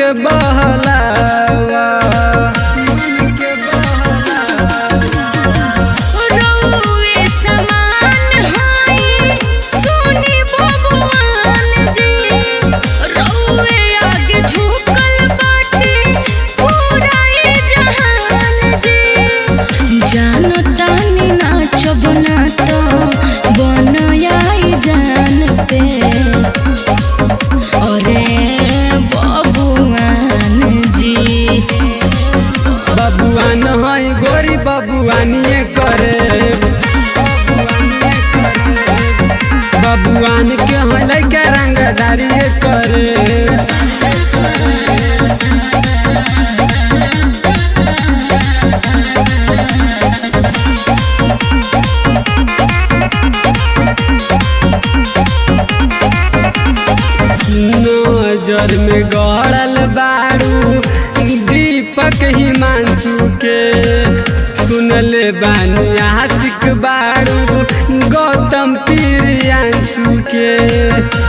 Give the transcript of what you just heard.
के बहलावा मन के बहलावा रउए समान हाई सोनी भगवान जी रउए आगे झुकल बाटे पूरा ये जहान जी जानतानी नाचब ना तो बनाई जान पे अरे बबुआन जी बबुआन है गोरी बबुआनिए करे बबुआन के है लैके रंगदारिए करे नजर में गड़ल बारू दीपक हिमांशु के सुनले बानी आशिक बारू गौतम प्रियांशु के